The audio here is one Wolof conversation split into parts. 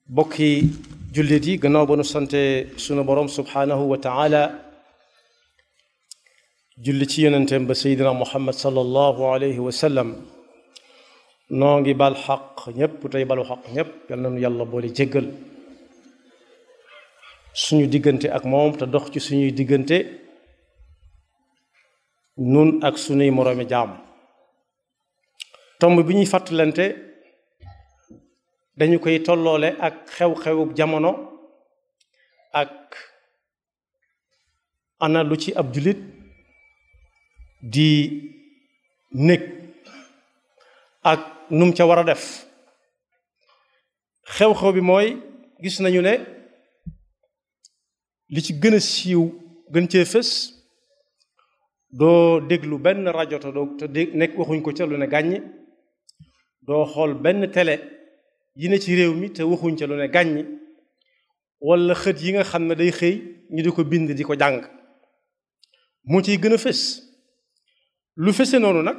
bokki jullit yi gannaaw ba nu sante sunu borom subhaanahu wa taala julli ci yonenteem ba seydina muhammad sallallahu alayhi wa sallam noo ngi bal xaq ñépp tey balu xaq ñépp yal na nu yàlla boole jéggal suñu diggante ak moom te dox ci suñuy diggante nun ak suñuy moroomi jaam tomb bi ñuy fàttalante dañu koy tolloole ak xew-xewub jamono ak ana lu ci ab jullit di nekk ak num ca war a def xew-xew bi mooy gis nañu ne li ci gën a siiw gën cee fës doo déglu benn rajo te doo te dégg nekk waxuñ ko ca lu ne gàññi doo xool benn télé yi ne ci réew mi te waxuñ ca lu ne gàññi wala xët yi nga xam ne day xëy ñu di ko bind di ko jàng moo ciy gën a fës lu fëse noonu nag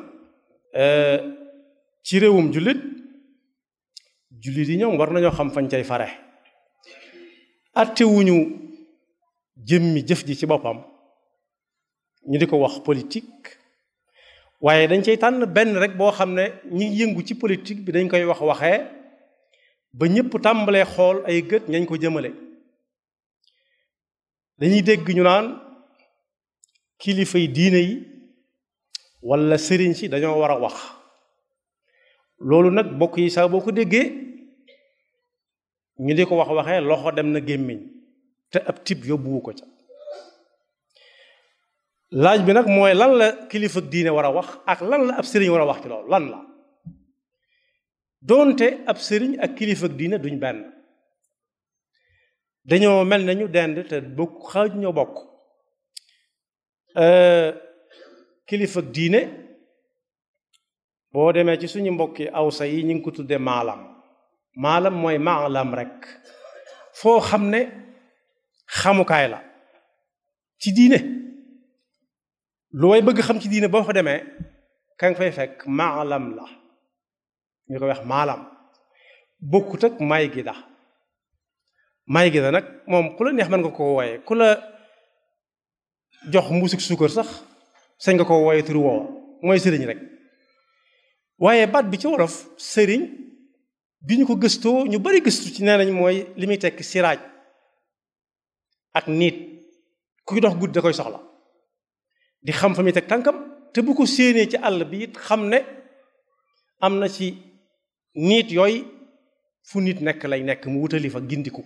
ci réewum jullit jullit yi ñoom war nañoo xam fañ cay fare attewuñu jëmmi jëf ji ci boppam ñu di ko wax politique waaye dañ cay tànn benn rek boo xam ne ñi yëngu ci politique bi dañ koy wax waxee ba ñëpp tàmbalee xool ay gët ñañ ko jëmale dañuy dégg ñu naan kilifay diine yi walla sëriñ si dañoo war a wax loolu nag bokk yi sax boo ko déggee ñu di ko wax waxee loxo dem na gémmiñ te ab tib yóbbuwu ko ca laaj bi nag mooy lan la kilifa diine war a wax ak lan la ab sëriñ war a wax ci loolu lan la doonte ab sëriñ ak kilifa diine duñ benn dañoo mel nañu dend te bokk xaaj ñoo bokk kilifa diine boo demee ci suñu mbokki awsa yi ñu ngi ko tudde maalam maalam mooy maalam rek foo xam ne xamukaay la ci diine lu way bëgg xam ci diine boo fa demee ka nga fay fekk maalam la ñu koy wax maalam bokkut ak may gi da may gi da nag moom ku la neex mën nga ko wooye ku la jox mbuusik suukar sax sañ nga ko wooye turu woowa mooy sëriñ rek waaye baat bi ci wolof sëriñ bi ñu ko gëstoo ñu bari gëstu ci nee nañ mooy li muy tekk siraaj ak niit kuy dox guddi da koy soxla di xam fa muy teg tànkam te bu ko séenee ci àll bi it xam ne am na ci niit yooyu fu nit nekk lay nekk mu wutali fa gindiku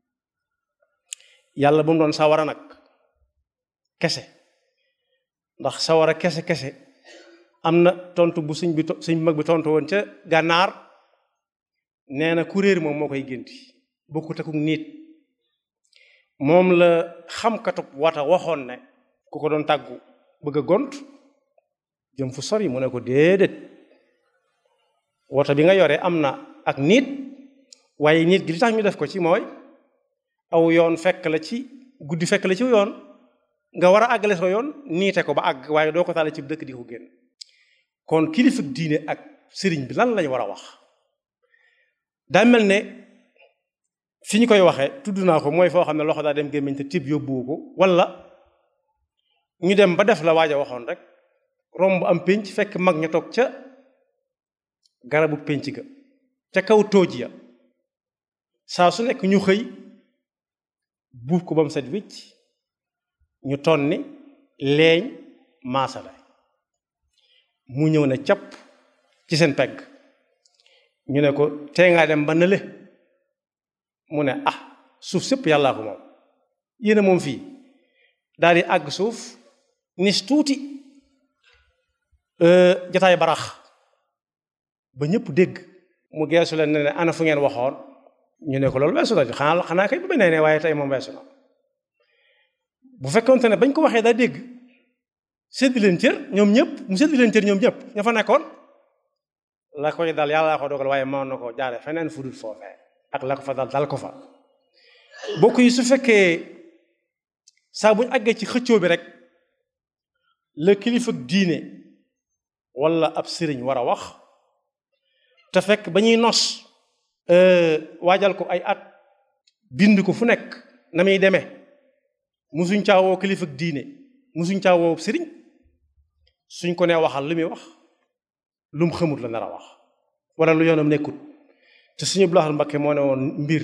yàlla ba mu doon sawara nag kese ndax sawara kese kese am na tontu bu sëñ bi sëñ mag bi tontu woon ca gànnaar nee na kuréer moom moo koy génti bokkut ak nit moom la xamkatub wata waxoon ne ku ko doon tàggu bëgg a gont jëm fu sori mu ne ko déedéet wata bi nga yore am na ak nit waaye nit gi li tax ñu def ko ci mooy aw yoon fekk la ci guddi fekk la ci yoon nga war a àggale soo yoon niite ko ba àgg waaye doo ko taale ci dëkk di ko génn kon kilifa diine ak sëriñ bi lan lañu war a wax daa mel ne fi ñu koy waxee tudd naa ko mooy foo xam ne loxo daa dem gémmiñ te tib yóbbuwu ko wala ñu dem ba def la waaj a waxoon rek romb am pénc fekk mag ña toog ca garabu pénc ga ca kaw tóoj ya saa su nekk ñu xëy buub ko ba mu set wicc ñu tonni leeñ maasale mu ñëw ne capp ci seen pegg ñu ne ko tee ngaa dem ba nële mu ne ah suuf sëpp yàllaa ko moom yéen a moom fii daal di àgg suuf nis tuuti jataay barax ba ñëpp dégg mu geesu leen ne ne ana fu ngeen waxoon ñu ne ko loolu weesu na xanaa xanaa kay ba benee ne waaye tey moom weesu na bu fekkonte ne bañ ko waxee daa dégg séddi leen cër ñoom ñëpp mu séddi leen cër ñoom ñëpp ña fa nekkoon la koy dal yàlla laa ko dogal waaye mën na ko jaare feneen fu dul foofee ak la ko fa dal dal ko fa bokk yi su fekkee saa buñ àggee ci xëccoo bi rek la kilifa diine wala ab sëriñ war a wax te fekk ba ñuy nos waajal ko ay at bind ko fu nekk na muy demee musuñ caa woo kilifa ak diine musuñ caa woo sëriñ suñ ko nee waxal lu muy wax lu mu xamut la nar a wax wala lu yoonam nekkut te suñu Abdul Mbakke moo ne woon mbir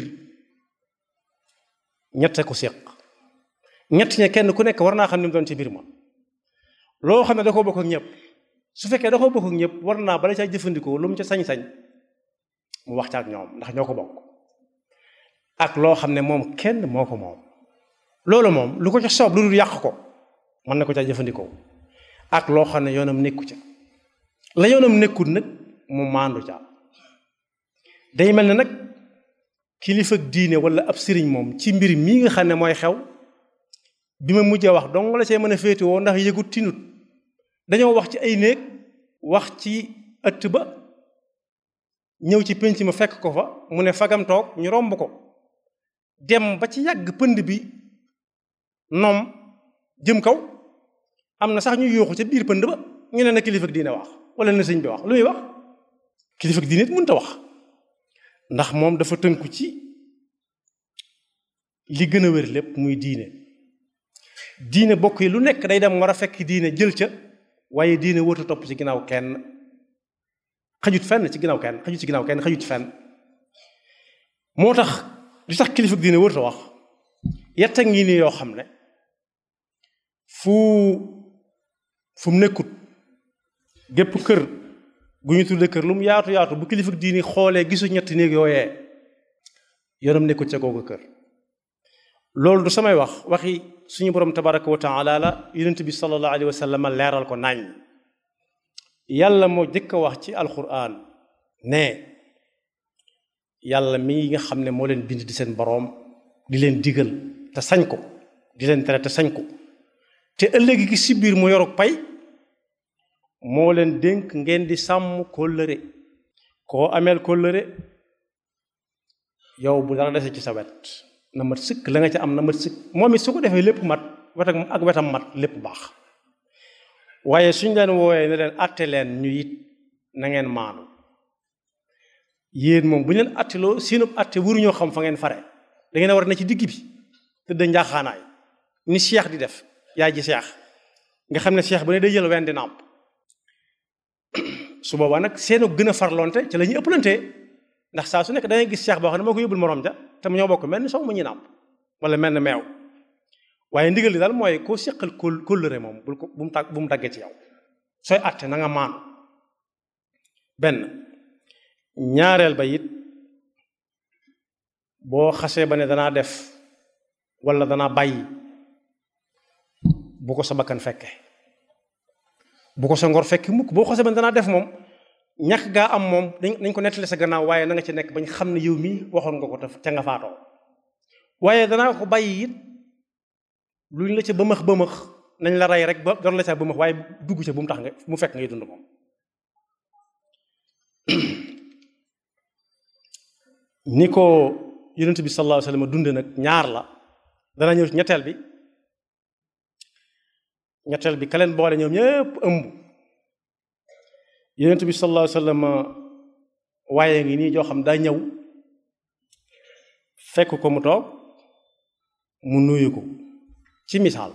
ñette ko séq ñett ña kenn ku nekk war naa xam ni mu doon ci mbir ma loo xam ne da koo bokk ak ñëpp su fekkee da koo bokk ak ñëpp war naa bala caa jëfandikoo lu mu ca sañ-sañ mu wax ca ak ñoom ndax ñoo ko bokk ak loo xam ne moom kenn moo ko moom loolu moom lu ko ca soob lu dul yàq ko mën na ko caa jëfandikoo ak loo xam ne yoonam nekku ca la yoonam nekkut nag mu maandu ca day mel ne nag kilifa diine wala ab sëriñ moom ci mbir mii nga xam ne mooy xew bi ma mujjee wax dong la see mën a féetewoo ndax yëgut tinut dañoo wax ci ay néeg wax ci ëtt ba ñëw ci pénc ma fekk ko fa mu ne fagam toog ñu romb ko dem ba ci yàgg pënd bi noom jëm kaw am na sax ñu yuuxu ca biir pënd ba ñu ne na kilifa diine wax wala na sëñ bi wax lu muy wax kilifa diine it mënut a wax ndax moom dafa tënku ci li gën a wér lépp muy diine diine bokk yi lu nekk day dem war a fekk diine jël ca waaye diine wóotu topp ci ginnaaw kenn xajut fenn ci ginnaaw kenn xajut ci ginnaaw kenn xajut ci fenn moo tax li tax kilifa diine wóotu wax yetta ngi nii yoo xam ne fu fu mu nekkut gépp kër gu ñu tudde kër lu mu yaatu yaatu bu kilifa diini xoolee gisu ñetti néeg yooyee yoonam nekkut ca googu kër loolu du samay wax waxi suñu borom tabaraka wa taala la yonent bi sallallahu alayhi wa sallam leeral ko nañ yàlla moo jëkk a wax ci alquran ne yàlla mi nga xam ne moo leen bind di seen boroom di leen digal te sañ ko di leen tere te sañ ko te ëllëg gi si biir mu yoruk pay moo leen dénk ngeen di sàmm kóllëre koo ameel kóllëre yow bu dara dese ci sa wet na mat sëkk la nga ca am na mat sëkk moom it su ko defee lépp mat wet ak wetam mat lépp baax waaye suñ leen woowee ne leen atte leen ñu it na ngeen maanu yéen moom bu ñu leen atteloo seenub atte waruñoo xam fa ngeen fare da ngeen a war na ci digg bi tëdd njaaxaanaay ni seex di def yaay ji seex nga xam ne seex ba ne day jël wenn di nàmp su boobaa nag seenu gën a farlonte ci la ñuy ëpplantee ndax saa su nekk da ngay gis seex boo xam ne moo ko yóbbul morom ja te mu ñoo bokk mel ni sow mu ñuy nàmp wala mel ni meew waaye ndigal li daal mooy koo seqal kóol kóllëre moom bul ko bu mu tàgg bu mu daggee ci yow sooy àtte na nga maanu benn ñaareel ba it boo xasee ba ne danaa def wala danaa bàyyi bu ko sa bakkan fekke bu ko sa ngor fekki mukk boo xasee ba ne danaa def moom ñàkk gaa am moom dañ nañ ko nettali sa gannaaw waaye na nga ci nekk bañ xam ne yow mii waxoon nga ko te ca nga faatoo waaye danaa ko bàyyi it luñ la ca bëmëx bëmëx nañ la rey rek ba door la ca bëmëx waaye dugg ca bu mu tax nga mu fekk ngay dund moom ni ko yonent bi sallallahu alayhi wasallam dunde nag ñaar la dana ñëw ci ñetteel bi ñetteel bi ka leen boole ñoom ñëpp ëmb yonent bi sallallahu alayhi wasallam waaye ngi nii joo xam daa ñëw fekk ko mu toog mu nuyu ko ci misaal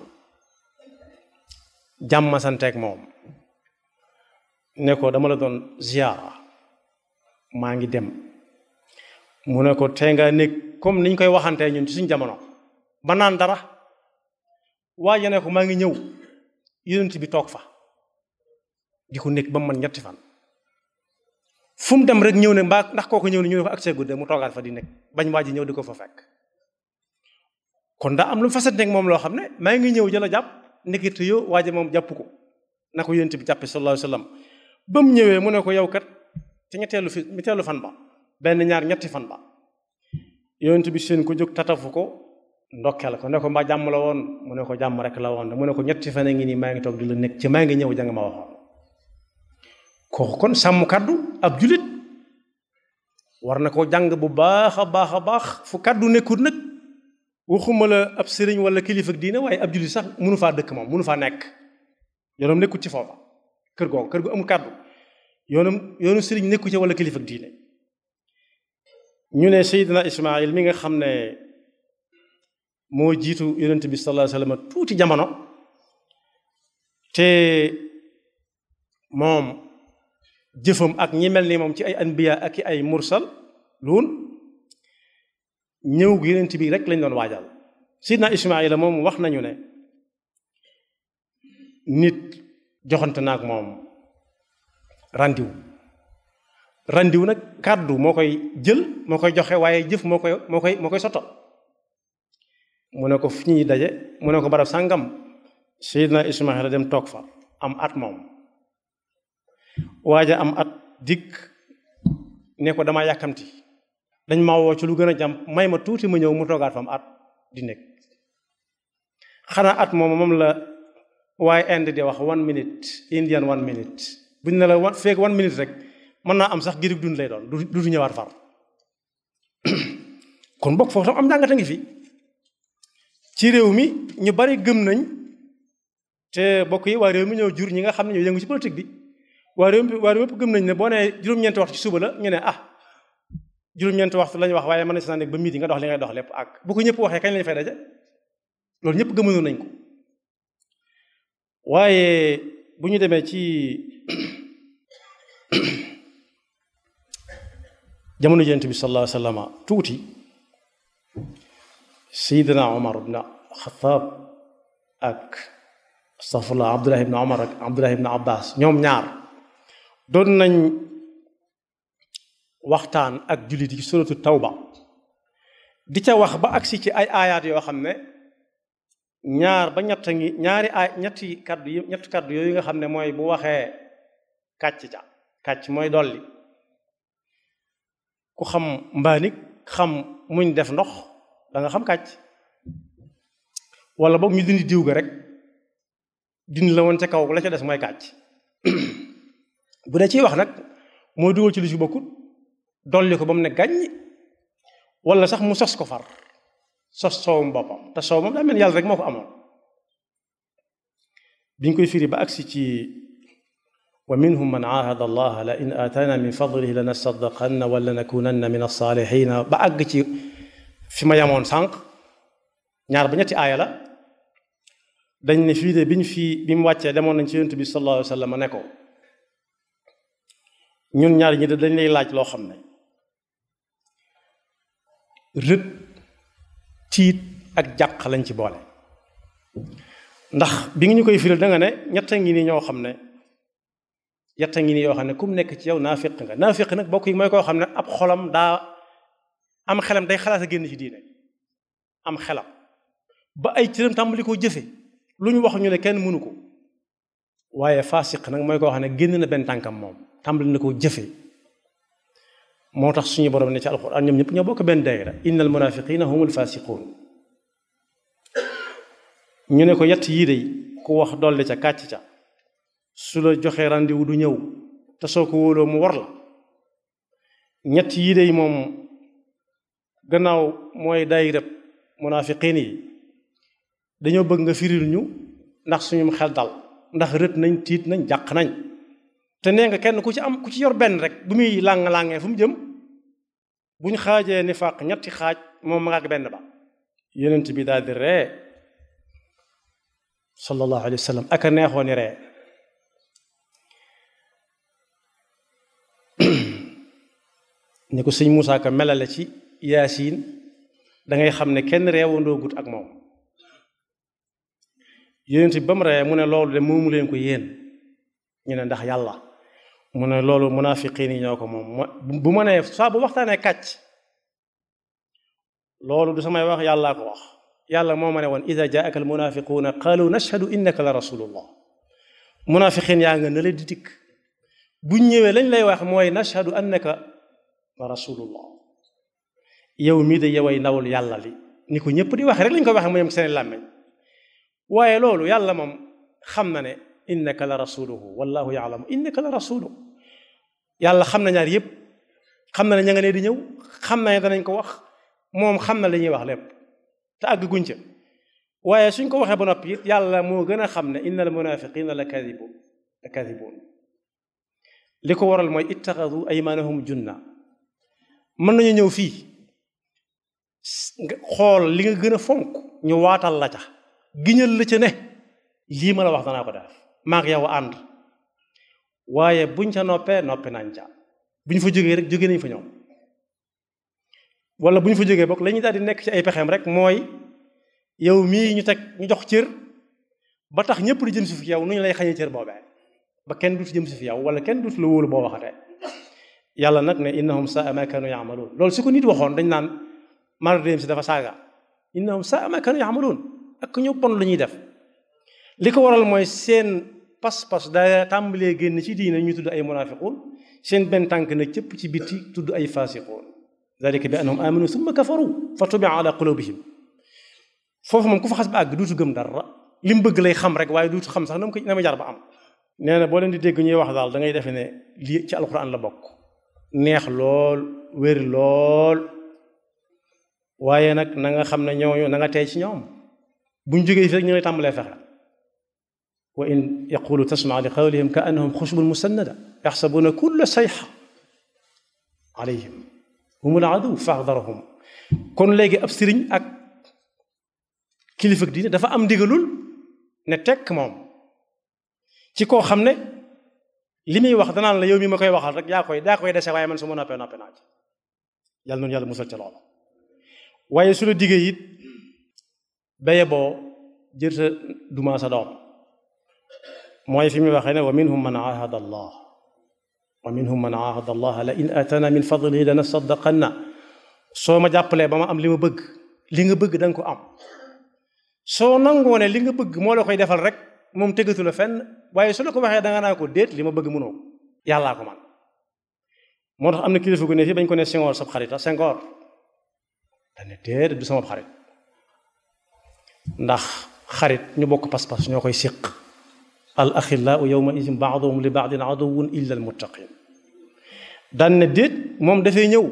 jàmm santeeg moom ne ko dama la doon ziyaara maa ngi dem mu ne ko tey nga nekk comme niñ koy waxantee ñun ci suñ jamono ba naan dara waaye ne ko maa ngi ñëw yonent bi toog fa di ko nekk ba mu man ñetti fan fu mu dem rek ñëw ne mbaa ndax kooku ñëw ne ñu ne ko ak see gudde mu toogaat fa di nekk bañ waa ji ñëw di ko fa fekk kon daa am lu mu fasat nekk moom loo xam ne maa ngi ñëw jëla jàpp nekkite yo waa ji moom jàpp ko na ko yonent bi jàppe sallallahu alayhi wasallam ba mu ñëwee mu ne ko yow kat te ñetteelu fi ñetteelu fan ba benn ñaar ñetti fan ba yonent bi seen ko jóg tatafu ko ndokkeel ko ne ko mbaa jàmm la woon mu ne ko jàmm rek la woon mu ne ko ñetti fan a ngi nii maa ngi toog di la nekk ci maa ngi ñëw janga ma waxoon kooku kon sàmm kàddu ab julit war na ko jàng bu baax a baax a baax fu kàddu nekkul nag waxuma la ab sëriñ wala kilifa ak diine waaye ab julit sax mënu faa dëkk moom mënu faa nekk yoonam nekkul ci foofa kër googu kër gu amul kàddu yoonam yoonu sëriñ nekku ci wala kilifa ak diine ñu ne Seydina Ismaayil mi nga xam ne moo jiitu yonent bi sallallahu alayhi wasallam tuuti jamono te moom jëfam ak ñi mel ni moom ci ay anbiya ak i ay mursal luun ñëw gi yonent bi rek lañ doon waajal Seydina Ismaayil moom wax nañu ne nit joxante naag moom randiw randiw nag kàddu moo koy jël moo koy joxe waaye jëf moo koy moo koy moo koy sotto mu ne ko fi ñuy daje mu ne ko barab sàngam Seydina Ismaayil dem toog fa am at moom waaja am at dikk ne ko dama yàkkamti dañ ma woo ci lu gën a jàmm may ma tuuti ma ñëw mu toogaat fa am at di nekk xanaa at moom moom la waaye Inde di wax one minute Indian one minute buñ ne la one feeg one minute rek mën naa am sax girig dund lay doon du du ñëwaat far kon bokk foofu tam am njàngata ngi fi ci réew mi ñu bari gëm nañ te bokk yi waa réew mi ñëw jur ñi nga xam ne ñoo yëngu ci politique bi waa réew mi waa réew mépp gëm nañ ne boo nee juróom-ñeenti waxtu ci suba la ñu ne ah juróom-ñeenti waxtu lañu wax waaye mën na si naa nekk ba midi nga dox li ngay dox lépp ak bu ko ñëpp waxee kañ lañu fay daje loolu ñëpp gëmënoon nañ ko waaye bu ñu demee ci jamono Yonent bi sallallahu alayhi wa sallam tuuti Seydina Omar ibn Xataab ak astafurlah Abdullah ibn Omar ak Abdullah ibn Abbas ñoom ñaar doon nañ waxtaan ak jullit yi suratu tawba di ca wax ba agsi ci ay aayaat yoo xam ne ñaar ba ñett ngi ñaari ay ñetti kaddu yi ñetti kaddu yooyu nga xam ne mooy bu waxee kàcc ca kàcc mooy dolli ku xam mbaanik xam muñ def ndox da nga xam kàcc wala boog ñu dindi diw ga rek dindi la woon ca kaw la ca des mooy kàcc bu dee ciy wax nag mooy dugal ci lu ci bokkut dolli ko ba mu ne gàññ wala sax mu sos ko far sos soowum boppam te soow moom daa mel yàlla rek moo ko amoon biñ koy firi ba agsi ci wa minhum man aahada allah la in aataana min fadlihi la nasaddaqanna wala nakunanna min alsaalihina ba àgg ci fi ma yamoon sànq ñaar ba ñetti aaya la dañ ne fii de biñ fii bi mu wàccee demoon nañ ci yonent bi sallallahu alayhi wa sallam ne ko ñun ñaar ñi de dañ lay laaj loo xam ne rët tiit ak jàq lañ ci boole ndax bi nga ñu koy firil da nga ne ñetta ngi nii ñoo xam ne ñetta ngi nii yoo xam ne ku mu nekk ci yow naafiq nga naafiq nag bokk yi mooy koo xam ne ab xolam daa am xelam day xalaat a génn ci diine am xelam ba ay cëram tàmbali koo jëfe lu ñu wax ñu ne kenn mënu ko waaye faasiq nag mooy koo xam ne génn na benn tànkam moom tàmbali na koo jëfe moo tax suñu borom ne ci alquran ñoom ñëpp ñoo bokk benn daayira innal munafiqina humul fasiqun ñu ne ko yett yii day ku wax dolli ca kàcc ca su la joxee rendez-vous du ñëw te soo ko wóoloo mu war la ñett yii day moom gannaaw mooy daayira munafiqin yi dañoo bëgg nga firil ñu ndax suñu xel dal ndax rët nañ tiit nañ jàq nañ te nee nga kenn ku ci am ku ci yor benn rek bu muy làng-làngee fu mu jëm buñ xaajee nifaaq ñetti xaaj moom ma nga benn ba yonent bi daal di ree sallallahu alayhi wa sallam ak a neexoo ni ree ni ko sëñ Moussa Ka melale ci yaasin da ngay xam ne kenn reewandoo gut ak moom yonent bi ba mu ree mu ne loolu de moomu leen ko yéen ñu ne ndax yàlla mu ne loolu munaafiqiin yi ñoo ko moom bu ma nee saa bu waxtaanee kàcc loolu du samay wax yàllaa ko wax yàlla moo ma ne woon ida jaaka al munaafiquuna qaalu nashhadu innaka la rasulullah munaafiqiin yaa nga ne la di dikk buñ ñëwee lañ lay wax mooy nashhadu annaka la rasulullah yow mii de yoway ndawul yàlla li ni ko ñëpp di waxe rek lañ ko waxe mu yem seen làmmeñ waaye loolu yàlla moom xam na ne innaka la rasuluhu wallahu yaalamu innaka la rasuluhu yàlla xam na ñaar yëpp xam na ne ña nga ne di ñëw xam na ne danañ ko wax moom xam na li ñuy wax lépp te àgg guñ ca waaye suñ ko waxee ba noppi it yàlla moo gën a xam ne inna al munafiqina la kadibun la kadibun li ko waral mooy ittaxadu aymanahum junna mën nañu ñëw fii nga xool li nga gën a fonk ñu waatal la ca giñal la ca ne lii ma la wax danaa ko def maag yow ànd waaye buñ ca noppee noppi nañ ca buñ fa jógee rek jóge nañ fa ñoom wala buñ fa jógee bokk la ñuy daal di nekk ci ay pexeem rek mooy yow mii ñu teg ñu jox cër ba tax ñëpp di jëm si fi yow nu ñu lay xañee cër boobee ba kenn dutu jëm si fi yow wala kenn dutu la wóolu boo waxatee yàlla nag ne innahum saa ma kanu yaamaluun loolu su ko nit waxoon dañ naan mara dem si dafa saaga innahum saa ma kanu yaamaluun ak ñu bon lu ñuy def li ko waral mooy seen pas-pas daa tàmbalee génn ci diine ñu tudd ay munafiquun seen benn tànk na cëpp ci bitti tudd ay fasiquun dalika bi annahum amanu summa kafaru fa tubia ala qulubihim foofu moom ku fa xas ba àgg duutu gëm dara li mu bëgg lay xam rek waaye duutu xam sax na mu ko na ma jar ba am nee na boo leen di dégg ñuy wax daal da ngay defe ne lii ci alquran la bokk neex lool wér lool waaye nag na nga xam ne ñooñu na nga tey ci ñoom buñ jógee fi rek ñu lay tàmbalee fexe wa in yaqulu tasmaa li qawlihim ka annahum xushbun musannada yaxsabuna kulla sayxa alayhim humul adu faxdarahum kon léegi ab sëriñ ak kilifa diine dafa am ndigalul ne tekk moom ci koo xam ne li muy wax danaan la yow mi ma koy waxal rek yaa koy yaa koy dese waaye man su ma noppee noppee naa ci yàlla noonu yàlla musal ci loolu waaye su la diggee it béye boo jër sa duma sa doom mooy fi muy waxee ne wa minhum man ahada allah wa minhum man ahada allah la in atana min fadlihi lana saddaqanna soo ma jàppalee ba ma am li ma bëgg li nga bëgg da nga ko am soo nangoo ne li nga bëgg moo la koy defal rek moom tegatu la fenn waaye su la ko waxee da nga naa ko déet li ma bëgg mënoo ko yàllaa ko man moo tax am na kilifa gu ne fii bañ ko ne Senghor sab xarita Senghor dane déet du sama xarit ndax xarit ñu bokk pas-pas ñoo koy siq al axillaau yawma idin baaduhum li baadin aduwun illa al muttaqin daan ne déet moom dafay ñëw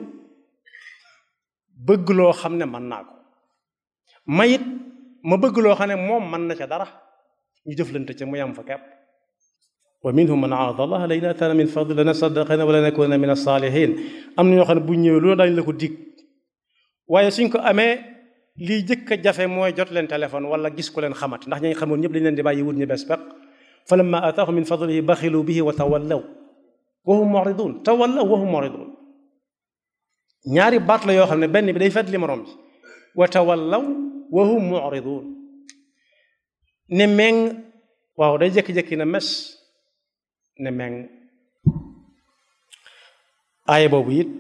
bëgg loo xam ne mën naa ko mayit ma bëgg loo xam ne moom mën na ca dara ñu jëflante ca mu yam fa kepp wa minhum man aahada allah la in atana min fadli lanasaddaqanna wa lanakunanna min as-salihin am na ñoo xam ne bu ñëwee loolu daañu la ko dig waaye suñ ko amee lii jëkk a jafe mooy jot leen téléphone wala gis ko leen xamati ndax ñañ xamoon ñëpp dañ leen di bàyyi wut ñu bees peq fa lamma ataahum min fadlihi baxilu bihi wa tawallaw wa hum muridun tawallaw wa hum muridun ñaari baat la yoo xam ne benn bi day fedd li morom bi wa tawallaw wa hum muridun ne meng waaw day jékki-jékki na mes ne meng aaya boobu it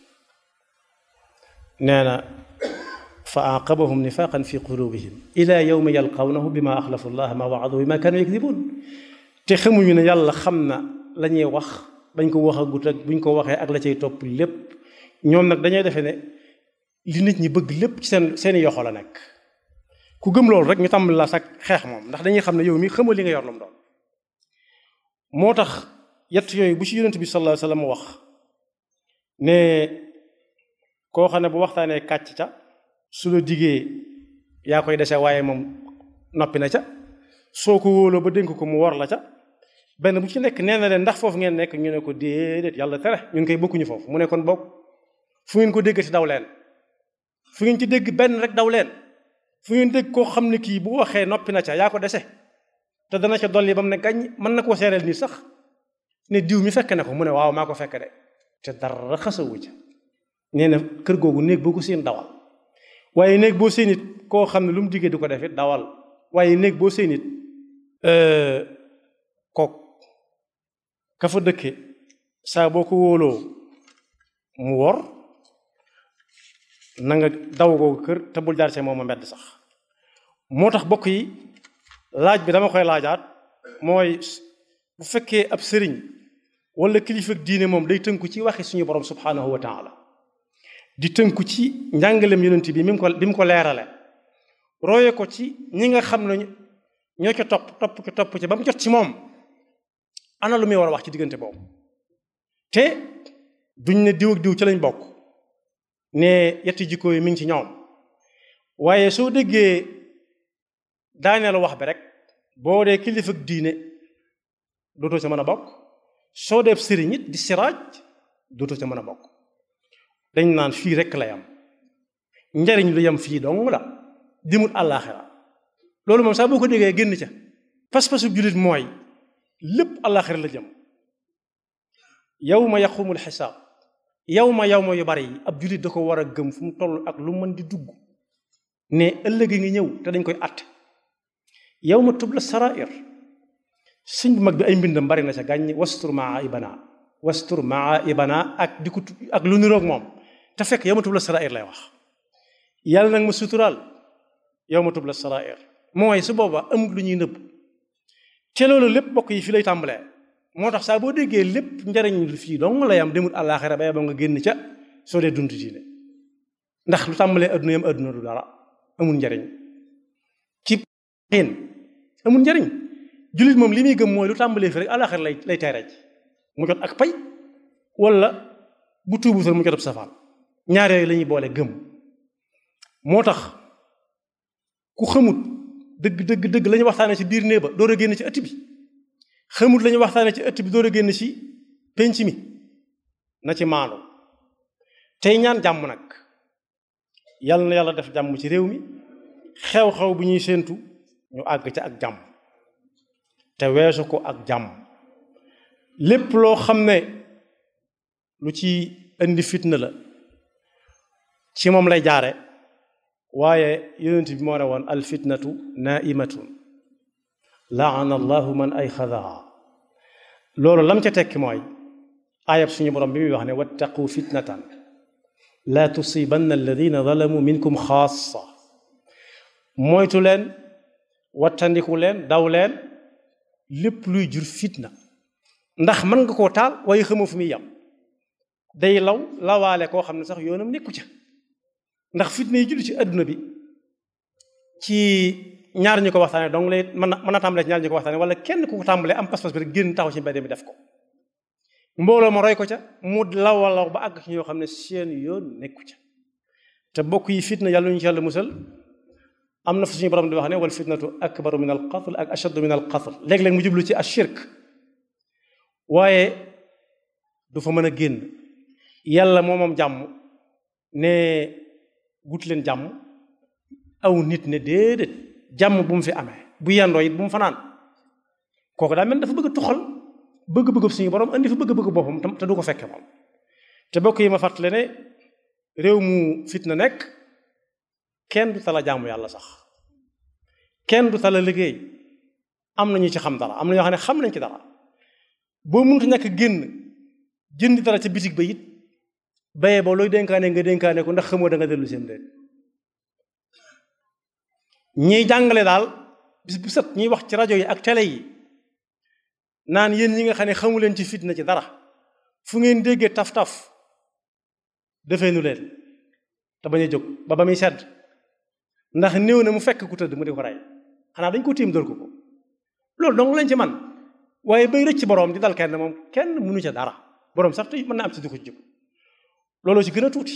nee na fa aqabahum nifaqan fi qulubihim ila yawmi yalqawnahu bima axlafu llah ma waadu bima kanu yakdibun te xamuñu ne yàlla xam na la ñuy wax bañ ko wax agut ak buñ ko waxee ak la cay topp lépp ñoom nag dañuy defee ne li nit ñi bëgg lépp ci seen seeni yoxo la nekk ku gëm loolu rek ñu tàmbali la sax xeex moom ndax dañuy xam ne yow mi xamal li nga yor lu mu doon moo tax yett yooyu bu ci yonent bi sallallahu alayhi wasallam wax ne koo xam ne bu waxtaanee kàcc ca su la diggee yaa koy dese waaye moom noppi na ca soo ko wóoloo ba dénk ko mu war la ca benn bu ci nekk nee na leen ndax foofu ngeen nekk ñu ne ko déedéet yàlla tere ñun koy bokkuñu foofu mu ne kon bokk fu ngeen ko dégg ci daw leen fu ngeen ci dégg benn rek daw leen fu ngeen dégg koo xam ne kii bu waxee noppi na ca yaa ko dese te dana ca dolli ba mu ne gañ mën na koo seereel nii sax ne diw mi fekk na ko mu ne waaw maa ko fekk de te dara xasawu ca nee na kër googu néeg boo ko seen dawal waaye néeg boo seen it koo xam ne lu mu diggee du ko def it dawal waaye néeg boo seen it kook ka fa dëkke saa boo ko wóoloo mu wor na nga daw googu kër te bul jaar see moom a mbedd sax moo tax bokk yi laaj bi dama koy laajaat mooy bu fekkee ab sëriñ wala kilifa diine moom day tënku ci waxi suñu borom subhanahu wa taala di tënku ci njàngalem yonent bi mi mu ko bi mu ko leerale roye ko ci ñi nga xam ne ñoo ca topp topp ci topp ci ba mu jot ci moom ana lu muy war a wax ci diggante boobu te duñ ne diw ak diw ci lañ bokk ne yetti jikko yi mi ngi ci ñoom waaye soo déggee daaneelu wax bi rek boo dee kilifa ak diine dootoo ca mën a bokk soo dee sëriñ it di siraaj dootoo ca mën a bokk dañ naan fii rekk la yam njariñ lu yam fii dong la dimut àllaaxira loolu moom sax boo ko déggee génn ca pas-pasu jullit mooy lépp àllaaxira la jëm yawma yaqumul xisaab yawma yawma yu bari yi ab jullit da ko war a gëm fu mu toll ak lu mën di dugg ne ëllëg ngi ñëw te dañ koy àtte yawma tubla sarair sëñ bu mag bi ay mbindam bari na ca gàññ wastur maa ibana wastur maa ibana ak di ko ak lu niroog moom te fekk yawma tubla sarair lay wax yàlla nag ma suturaal yawma tubla sarair mooy su booba amul lu ñuy nëbb te loolu lépp bokk yi fi lay tàmbalee moo tax saa boo déggee lépp njariñ lu fii dong la yam demul àllaaxira ba nga génn ca soo dee dund diine ndax lu tàmbalee adduna yam adduna du dara amul njariñ ci xiin amul njariñ jullit moom li muy gëm mooy lu tàmbalee fi rek àllaaxira lay lay teereej mu jot ak pay wala bu tuubutal mu jot ab safaan ñaar yooyu la ñuy boole gëm moo tax ku xamut dëgg dëgg dëgg la ñu waxtaanee ci biir néeg ba door a génn ci ëtt bi xamut la ñu waxtaanee ci ëtt bi door a génn ci penc mi na ci maandu tey ñaan jàmm nag yàlla na yàlla def jàmm ci réew mi xew-xew bu ñuy séentu ñu àgg ca ak jàmm te weesu ko ak jàmm lépp loo xam ne lu ci indi fitna la ci moom lay jaare waaye yonent bi moo ne woon alfitnatu naimatun laana allahu man ay xadaa loolu lam ca tekki mooy ayab suñu borom bi muy wax ne wattaqu fitnatan laa tusibanna alladina zalamu minkum xaasa moytu leen wattandiku leen daw leen lépp luy jur fitna ndax mën nga koo taal waaye xamoo fu muy yam day law lawaale koo xam ne sax yoonam nekku ca ndax fitna yi julli ci adduna bi ci ñaar ñu ko waxtaane donc lay mën na mën na tàmbalee ci ñaar ñu ko waxtaane wala kenn ku ko tàmbalee am pas-pas bi rek génn taxaw ci mbedd mi def ko mbooloo ma roy ko ca mu law law ba àgg ci ñoo xam ne seen yoon nekku ca te bokk yi fitna yàlla ñu ci yàlla musal am na fu suñu borom di wax ne wal fitnatu akbaru min al qatl ak ashaddu min al qatl léeg-léeg mu jublu ci ashirk waaye du fa mën a génn yàlla moo moom jàmm ne gut leen jàmm aw nit ne déedéet jàmm bu mu fi amee bu yendoo it bu mu fanaan kooku daa mel dafa bëgg a tuxal bëgg-bëgg suñu borom andi fa bëgg-bëgg boppam te du ko fekke moom te bokk yi ma fàttale ne réew mu fitna nekk kenn du tala jaamu yàlla sax kenn du tala liggéey am na ñu ci xam dara am na ñoo xam ne xam nañ ci dara boo mënut a ñàkk génn jëndi dara ca bitig ba it bayee ba looy dénkaane nga dénkaane ko ndax xamoo da nga dellu seen déet ñiy jàngale daal bis bu set ñuy wax ci rajo yi ak télé yi naan yéen ñi nga xam ne xamu leen ci fitna ci dara fu ngeen déggee taf-taf defee nu leen te bañ a jóg ba ba muy sedd ndax néew na mu fekk ku tëdd mu di ko rey xanaa dañ ko tiim dër ko ko loolu dong lañ ci man waaye bay rëcc boroom di dal kenn moom kenn mënu ca dara boroom sax te mën na am ci di ko ci jóg looloo ci gën a tuuti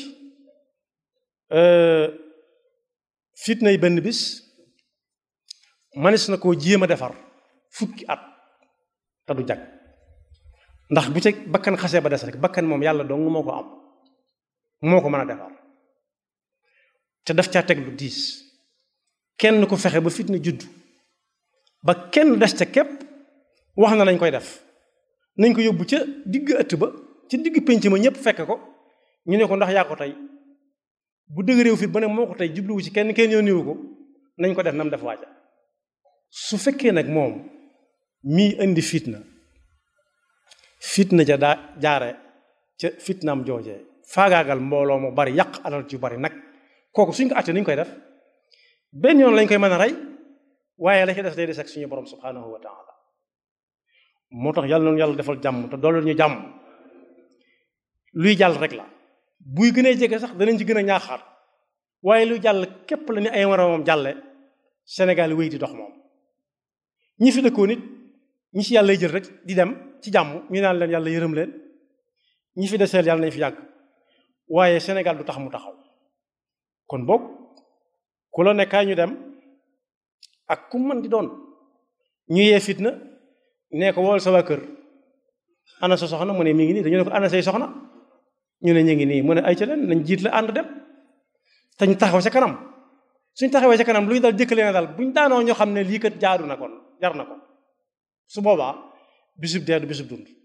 fitna yi benn bis manis na koo jéem a defar fukki at te du jag ndax bu ca bakkan xasee ba des rek bakkan moom yàlla dong moo ko am moo ko mën a defar te daf caa teg lu diis kenn ku fexe ba fitna judd ba kenn des ca képp wax na nañ koy def nañ ko yóbbu ca digg ëtt ba ca digg pénc ma ñëpp fekk ko ñu ne ko ndax yaa ko tey bu dëgg réew fit ba ne moo ko tey jubluwu ci kenn kenn yónniwu ko nañ ko def nam def waaja su fekkee nag moom mii indi fitna fitna ja daa jaare ca fitnaam joojee faagaagal mbooloo mu bari yàq alal ci bari nag kooku suñ ko àttee ni ñu koy def benn yoon lañ koy mën a rey waaye la ci des day des ak suñu borom subhanahu wa taala moo tax yàlla noonu yàlla defal jàmm te dooleel ñu jàmm luy jàll rek la buy gën a jege sax danañ ci gën a ñaaxaat waaye luy jàll képp la ni ay moroomam jàlle Sénégal wéy di dox moom ñi fi dëkkoo nit ñi ci yàlla jël rek di dem ci jàmm ñu naan leen yàlla yërëm leen ñi fi deseel yàlla nañ fi yàgg waaye Sénégal du tax mu taxaw kon boog ku la nekkaay ñu dem ak ku mën di doon ñu yee fitna nee ko wool sa waa kër ana sa soxna mu ne mi ngi nii dañu ne ko ana say soxna ñu ne ñu ngi nii mu ne ay ca leen nañ jiit la ànd dem te ñu taxaw ca kanam suñ taxawee ca kanam lu ñu dal jëkkalee na dal buñ daanoo ñoo xam ne lii kat jaadu na kon jar na ko su boobaa bisub dee du bisub dund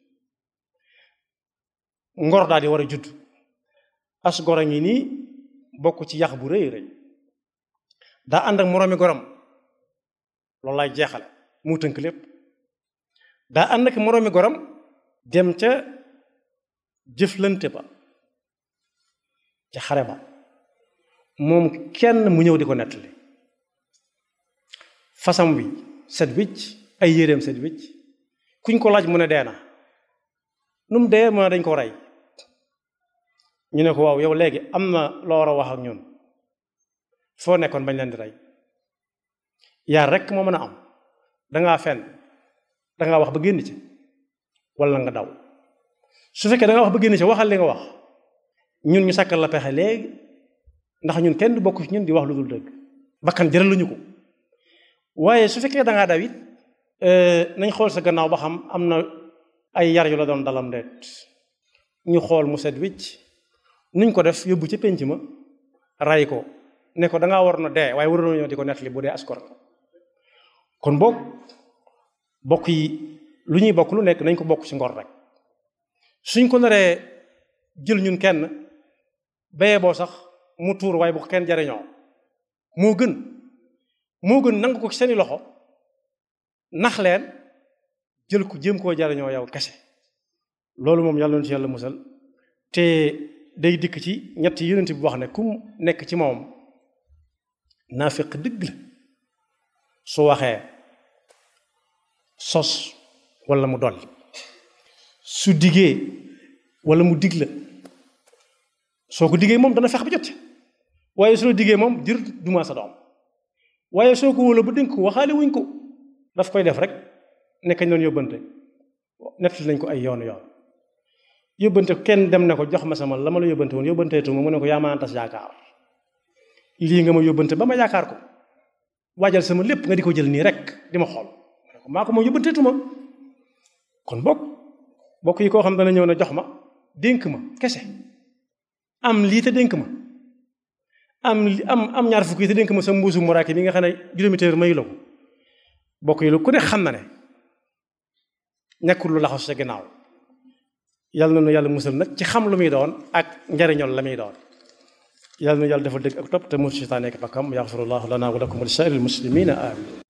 ngor daal di war a judd as gor a ngi nii bokk ci yax bu rëy rëy daa ànd ak moroomi goram loolu lay jeexale mu tënk lépp daa ànd ak moroomi goram dem ca jëflante ba ca xare ba moom kenn mu ñëw di ko nettali fasam wi set wicc ay yéreem set wicc kuñ ko laaj mu ne dee na nu mu dee mu ne dañ ko rey ñu ne ko waaw yow léegi am na loo war a wax ak ñun foo nekkoon bañ leen di rey yaar rek moo mën a am dangaa fenn dangaa wax ba génn ci wala nga daw su fekkee dangaa wax ba génn ci waxal li nga wax ñun ñu sàkkal la pexe léegi ndax ñun kenn du bokk ci ñun di wax lu dul dëgg bakkan jëraluñu ko waaye su fekkee dangaa daw it nañ xool sa gannaaw ba xam am na ay yar yu la doon dalam ndeet ñu xool mu set wicc nuñ ko def yóbbu ca pénc ma ray ko ne ko dangaa war na dee waaye waroon ñoo di ko nettali bu dee askor kon boog bokk yi lu ñuy bokk lu nekk nañ ko bokk ci ngor rek suñ ko naree jël ñun kenn bayee boo sax mu tuur waaye bu ko kenn jariñoo moo gën moo gën nangu ko ci seeni loxo nax leen jël ko jéem koo jariñoo yow kese loolu moom yàlla na ci yàlla musal te day dikk ci ñetti yonent bi wax ne ku nekk ci moom naafiq dëgg la su waxee sos wala mu dolli su diggee wala mu dig la soo ko diggee moom dana fex ba jot waaye su la diggee moom jër duma sa doom waaye soo ko wóola ba dénk ko waxaale wuñ ko daf koy def rek nekkañ doon yóbbante nettali nañ ko ay yoonu yoon yóbbante kenn dem ne ko jox ma sama la ma la yóbbante woon yóbbanteetu ma mu ne ko yaa ma tas yaakaar lii nga ma yóbbante ba ma yaakaar ko waajal sama lépp nga di ko jël nii rek di ma xool ma ne ko maa ko moom yóbbanteetu ma kon bokk bokk yi koo xam dana ñëw ne jox ma dénk ma kese am lii te dénk ma am am am ñaar fukk yi te dénk ma sa mbuusu muraaki bi nga xam ne juróomi téeméer mayu la ko bokk yi lu ku ne xam na ne nekkul lu laxasu sa ginnaaw yàlla na nu yàlla musal nag ci xam lu muy doon ak njariñol la muy doon yàlla na yàlla dafa dëgg ak topp te mu seytaane ak bakkam yaxfirullahu lana wa lakum wa li saa'iril muslimina amin